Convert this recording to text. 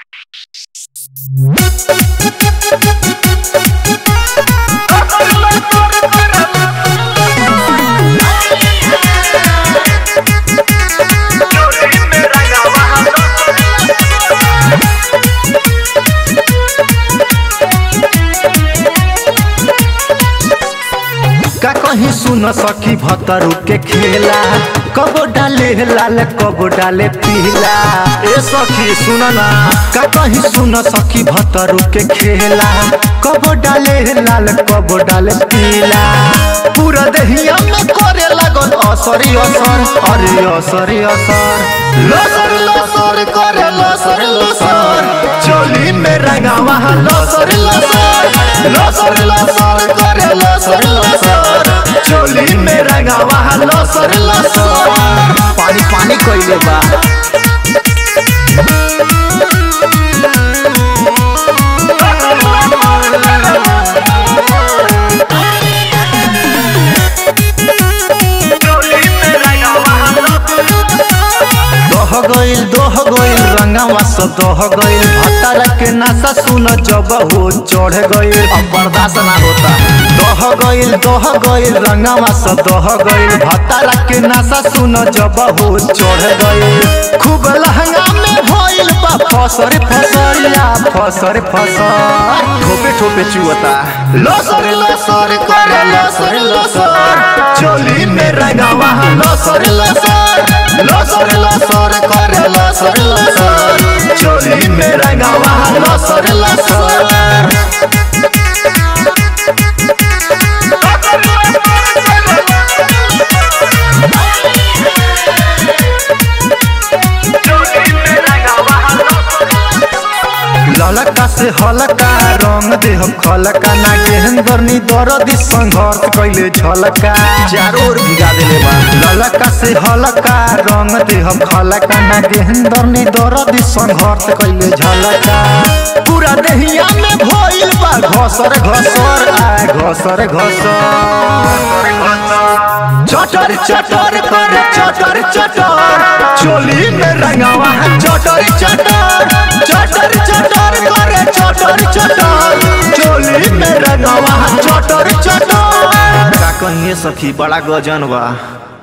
का कहीं सुन सखी भतरू के खेला कबो डाले लाल कबो डाले पीला ए सखी सुन ना का कहीं सुन सखी भतरू के खेला कबो डाले लाल कबो डाले पीला पूरा देहिया में करे लागल असरी असर अरे असरी असर लसर लसर करे लसर लसर चोली में रंगावा लसर लसर लसर लसर करे लसर लसर चोली में रंगावा लसर लसर पानी पानी कइले बा दह गइल दोह गइल रंगावा से दह गइल भतारा के नासा सुन जब हो चढ़ गइल अब बर्दाश्त ना होता दह गइल दोह गइल रंगावा से दह गइल भतारा के नासा सुन जब हो चढ़ गइल खूब लहंगा में भइल बा फसर फसरिया फसर फसर ठोपे ठोपे चुअता लसर लसर करे लसर लसर चोली में रंगावा लसर लसर लसर लसर करे लसर लसर चोली में रंगावा लसर लसर ललका से हलका रंग देह खलका ना गेहंदर नी दरदी संघर्ष कैले झलका चारों ओर भिगा देले बा ललका से हलका रंग देह खलका ना गेहंदर नी दरदी संघर्ष कैले झलका पूरा देहिया में भइल बा घसर घसर आ घसर घसर चटर चटर करे चटर चटर चोली में रंगावा चटर चटर चटर चटर करे चटर चटर चोली में रंगावा चटर चटर का कहिए सखी बड़ा गजन बा